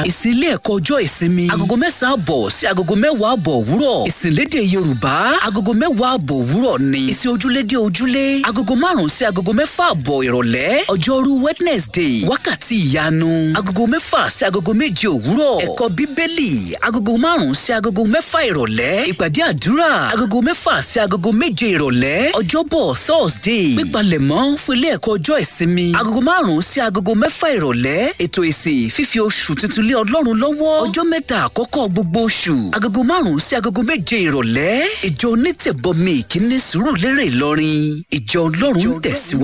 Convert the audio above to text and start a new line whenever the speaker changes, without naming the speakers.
ìsìn ilé ẹ̀kọ́ ọjọ́ ìsinmi agogo mẹ́sàn-án àbọ̀ sí agogo mẹ́wàá àbọ̀ òwúrọ̀ ìsìn lédè yorùbá agogo mẹ́wàá àbọ̀ òwúrọ̀ ni ìsìn ojúlédè ojúlé agogo márùn-ún sí agogo mẹ́fà àbọ̀ ìrọ̀lẹ́ ọjọ́rú wednesday wákàtí ìyanu agogo mẹ́fà sí agogo méje òwúrọ̀ ẹ̀kọ́ bíbélì agogo márùn-ún sí agogo mẹ́fà ìrọ̀lẹ́ ìpàdé àdúrà agogo mẹ́fà sí agogo méje ìrọ̀lẹ́ ọjọ́bọ̀ thursday pípalẹ̀mọ́ fún ilé ẹ̀kọ́ ọjọ́ ìsinmi agogo márùn-ún sí agogo mẹ́fà ìrọ̀lẹ́ ètò ìsìn fífi oṣù tuntun lé ọlọ́run lọ́wọ́ ọjọ́ mẹ́ta àkọ́kọ́ gbogbo oṣù agogo márùn-ún sí agogo méje ìrọ̀lẹ́ ìjọ onítẹ̀bọmi ìkíní sùúrù lérè ìlọrin ìjọ ọlọ́run tẹ̀síwájú.